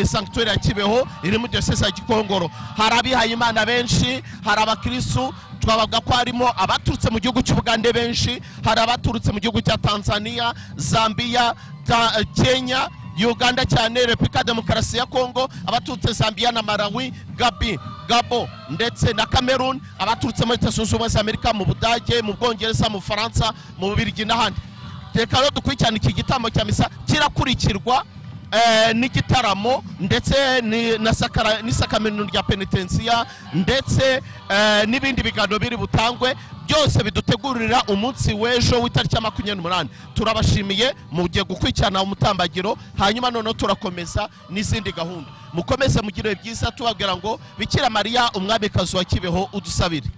sankitweri ya kibeho iri muri diyoseze ya gikongoro hari abihaye imana benshi hari abakirisitu twabavuga ko harimo abaturutse mu gihugu cy'ubugande benshi hari abaturutse mu gihugu cya tanzania zambia kenya uganda cyane repubulika demokarasi ya kongo abaturutse zambia na malawi gabi gabo ndetse na cameroon abaturutse muri leta zunze ubumwe za amerika mu budage mu bwongereza mu bufaransa mu bubirigi n'ahandi reka rero dukurikirane iki gitambo cya misa kirakurikirwa n'igitaramo ndetse n'isakaminu rya penitensiya ndetse n'ibindi biganiro biri butangwe byose bidutegurira umunsi w'ejo w'itariki ya makumyabiri n'umunani turabashimiye mugiye gukurikirana umutambagiro hanyuma noneho turakomeza n'izindi gahunda mukomeze mugire byiza tubabwira ngo bikira mariya umwamikazi wa kibeho udusabire